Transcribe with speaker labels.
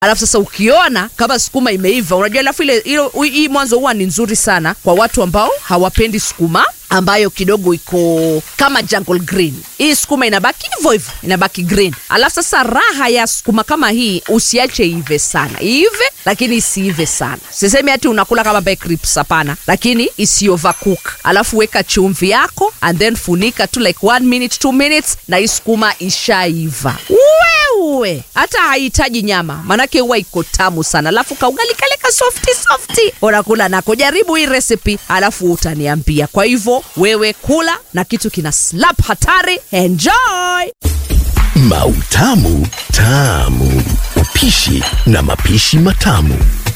Speaker 1: alafu sasa ukiona kama sukuma imeiva unajua alafu ile ile- hii mwanzo huwa ni nzuri sana kwa watu ambao hawapendi sukuma ambayo kidogo iko kama jungle green hii sukuma inabaki hivyo hivyo inabaki green alafu sasa raha ya sukuma kama hii usiache ive sana iive lakini isiive sana sisemi hati unakula kama bae crips hapana lakini isi overcook alafu weka chumvi yako and then funika tu like one minute two minutes na hii sukuma ishaiva wewe hata hahitaji nyama manake huwa iko tamu sana alafu kaugali kale ka softi softi unakula nako jaribu hii recipe alafu utaniambia kwa hivyo wewe kula na kitu kina slap hatari enjoy
Speaker 2: Mautamu Tamu. Upishi na mapishi matamu.